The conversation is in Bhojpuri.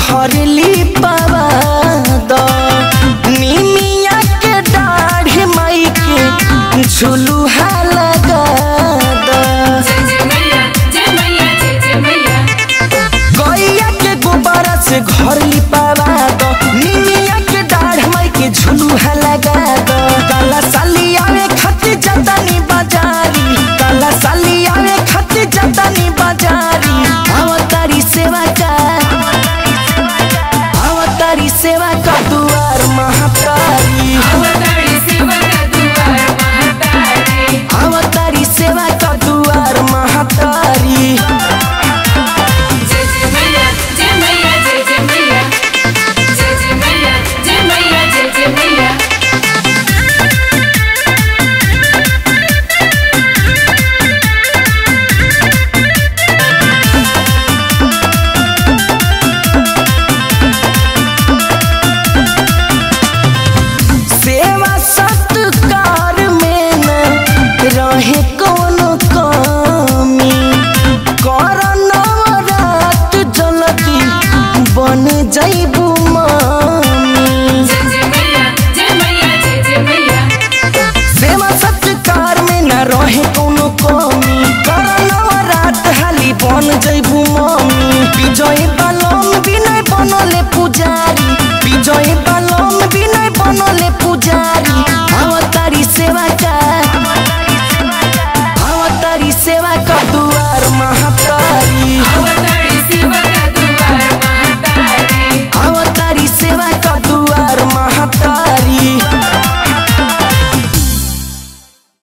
घर लिपावा द निमिया के दाढ़ी माई के झुलुहा लगा द गैया के गोबरा से घर लिपावा दो निमिया के डाढ़ माई के झुलुहा लगा दो काला साली आवे खातिर जतनी बाजारी काला साली आवे खातिर जतनी बाजारी अवतारी सेवा का अवतारी सेवा का दुआर महातारी अवतारी सेवा का दुआर महातारी सेवा सत्कार में न रहे कोनो कमी कर नवरात जलती बन जैबू मामी सेवा सत्कार में न रहे कोनो कमी कर नवरात हाली बन जैबू मामी विजय बा